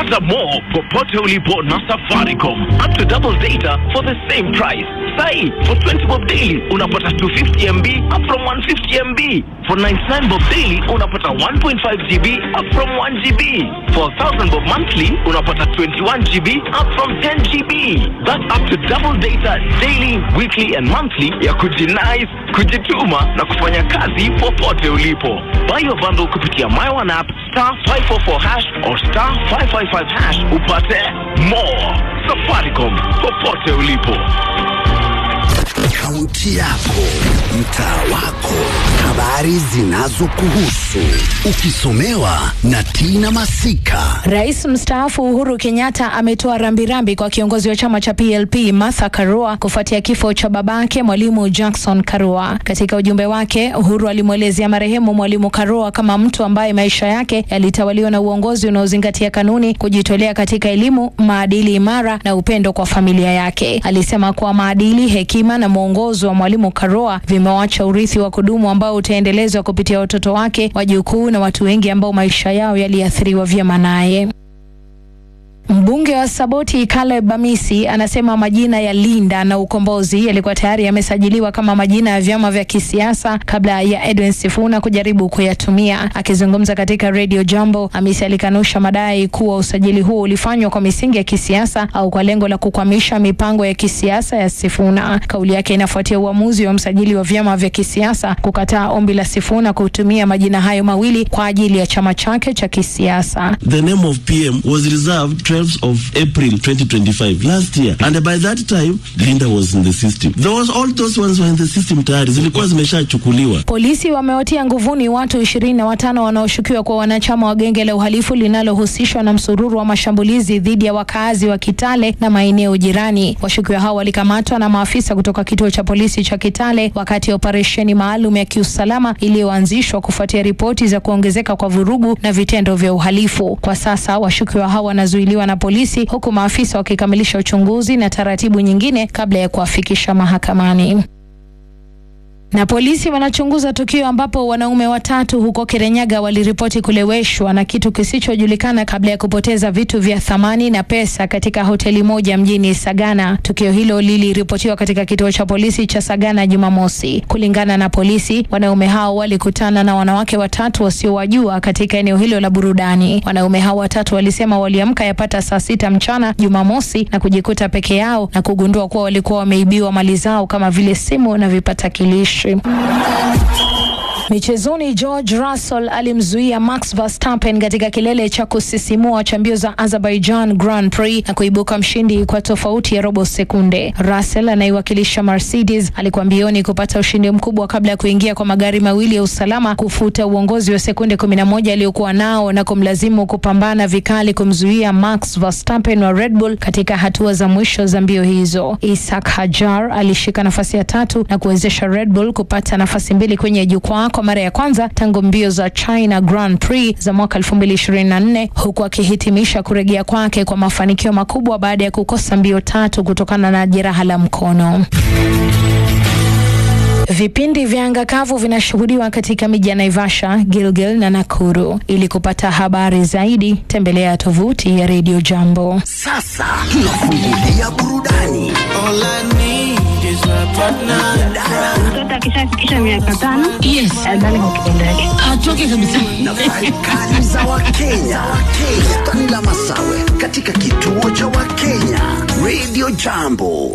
Pata more popote ulipo na Safaricom. Up to double data for the same price. Sai, for 20 bob daily unapata 250 MB up from 150 MB. For 99 bob daily unapata 1.5 GB up from 1 GB. For 1000 bob monthly unapata 21 GB up from 10 GB. That's up to double data daily, weekly and monthly ya kujinais, kujituma na kufanya kazi popote ulipo. Buy your bundle kupitia My One app star 544 hash or star 555 hash upate more. Safaricom popote ulipo. Kaunti yako, mtaa wako, habari zinazokuhusu, ukisomewa na Tina Masika. Rais mstaafu Uhuru Kenyatta ametoa rambirambi kwa kiongozi wa chama cha PLP Martha Karua kufuatia kifo cha babake Mwalimu Jackson Karua. Katika ujumbe wake, Uhuru alimwelezea marehemu Mwalimu Karua kama mtu ambaye maisha yake yalitawaliwa na uongozi unaozingatia kanuni, kujitolea katika elimu, maadili imara na upendo kwa familia yake. Alisema kuwa maadili, hekima na mwongozo wa Mwalimu Karua vimewacha urithi wa kudumu ambao utaendelezwa kupitia watoto wake, wajukuu na watu wengi ambao maisha yao yaliathiriwa vyema naye. Mbunge wa Saboti Caleb Amisi anasema majina ya Linda na Ukombozi yalikuwa tayari yamesajiliwa kama majina ya vyama vya kisiasa kabla ya Edwin Sifuna kujaribu kuyatumia. Akizungumza katika Radio Jambo, Amisi alikanusha madai kuwa usajili huo ulifanywa kwa misingi ya kisiasa au kwa lengo la kukwamisha mipango ya kisiasa ya Sifuna. Kauli yake inafuatia uamuzi wa msajili wa vyama vya kisiasa kukataa ombi la Sifuna kutumia majina hayo mawili kwa ajili ya chama chake cha kisiasa. The name of PM was reserved 12th of April 2025 last year and by that time Linda was in the system. There was all those ones were in the system tayari zilikuwa zimeshachukuliwa. Polisi wamewatia nguvuni watu ishirini na watano wanaoshukiwa kuwa wanachama wa genge la uhalifu linalohusishwa na msururu wa mashambulizi dhidi ya wakaazi wa Kitale na maeneo jirani. Washukiwa hao walikamatwa na maafisa kutoka kituo cha polisi cha Kitale wakati ya operesheni maalum ya kiusalama iliyoanzishwa kufuatia ripoti za kuongezeka kwa vurugu na vitendo vya uhalifu. Kwa sasa washukiwa hao wanazuiliwa na polisi huku maafisa wakikamilisha uchunguzi na taratibu nyingine kabla ya kuwafikisha mahakamani. Na polisi wanachunguza tukio ambapo wanaume watatu huko Kirenyaga waliripoti kuleweshwa na kitu kisichojulikana kabla ya kupoteza vitu vya thamani na pesa katika hoteli moja mjini Sagana. Tukio hilo liliripotiwa katika kituo cha polisi cha Sagana Jumamosi. Kulingana na polisi, wanaume hao walikutana na wanawake watatu wasiowajua katika eneo hilo la burudani. Wanaume hao watatu walisema waliamka yapata saa sita mchana Jumamosi na kujikuta peke yao na kugundua kuwa walikuwa wameibiwa mali zao kama vile simu na vipatakilishi. Michezoni, George Russell alimzuia Max Verstappen katika kilele cha kusisimua cha mbio za Azerbaijan Grand Prix na kuibuka mshindi kwa tofauti ya robo sekunde. Russell anaiwakilisha Mercedes alikuwa mbioni kupata ushindi mkubwa kabla ya kuingia kwa magari mawili ya usalama kufuta uongozi wa sekunde 11 aliyokuwa nao na kumlazimu kupambana vikali kumzuia Max Verstappen wa Red Bull katika hatua za mwisho za mbio hizo. Isak Hajar alishika nafasi ya tatu na kuwezesha Red Bull kupata nafasi mbili kwenye jukwaa kwa mara ya kwanza tangu mbio za China Grand Prix za mwaka 2024 huku akihitimisha kurejea kwake kwa mafanikio makubwa baada ya kukosa mbio tatu kutokana na jeraha la mkono. Vipindi vya anga kavu vinashuhudiwa katika miji ya Naivasha, Gilgil na Nakuru. Ili kupata habari zaidi, tembelea tovuti ya Radio Jambo. Sasa tunafungulia burudani. Mtoto akishafikisha miaka tano Yes. adhani kwa kitendo yake. Atoke kabisa. Nafasi kali za Wakenya. Wakenya. Tanila Masawe katika kituo cha Wakenya Radio Jambo.